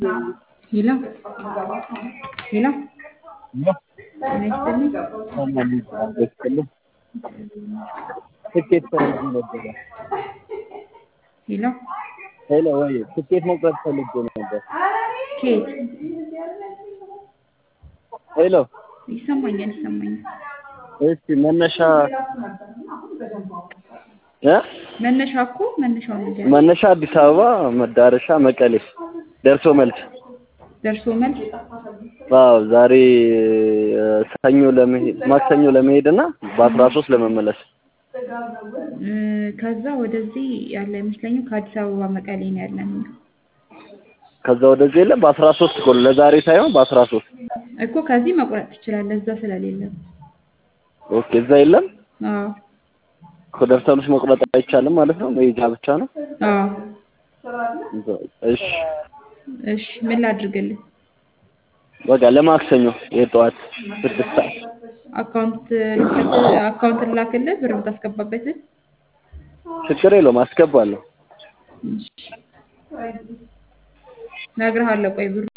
ሄሎ ሄሎ ጤና ይስጥልኝ። ትኬት ፈልጌ ነበረ። ሄሎ ሄሎ ወይ ትኬት መቁረጥ ፈልጌ ነበር። ከየት? ሄሎ ይሰማኛል ይሰማኛል። እሺ መነሻ እ መነሻ እኮ መነሻው ነገር መነሻ አዲስ አበባ መዳረሻ መቀሌ ደርሶ መልስ። ደርሶ መልስ አዎ ዛሬ እ ሰኞ ለመሄድ ማክሰኞ ለመሄድ እና በአስራ ሶስት ለመመለስ እ ከዛ ወደዚህ ያለ አይመስለኝም። ከአዲስ አበባ መቀሌ ነው ያለን እኛ። ከዛ ወደዚህ የለም በአስራ ሶስት እኮ ነው ለዛሬ ሳይሆን በአስራ ሶስት እኮ ከዚህ መቁረጥ ትችላለህ፣ እዛ ስለሌለ። ኦኬ እዛ የለም አዎ እኮ ደርሶ መልስ መቁረጥ አይቻልም ማለት ነው መሄጃ ብቻ ነው አዎ። እሺ እሺ ምን ላድርግልህ? በቃ ለማክሰኞ የጠዋት ስድስት ሰዓት አካውንት ልክልህ አካውንት ላክልህ ብር የምታስገባበትን? ችግር የለውም አስገባለሁ እሺ እነግርሃለሁ። ቆይ ብሩ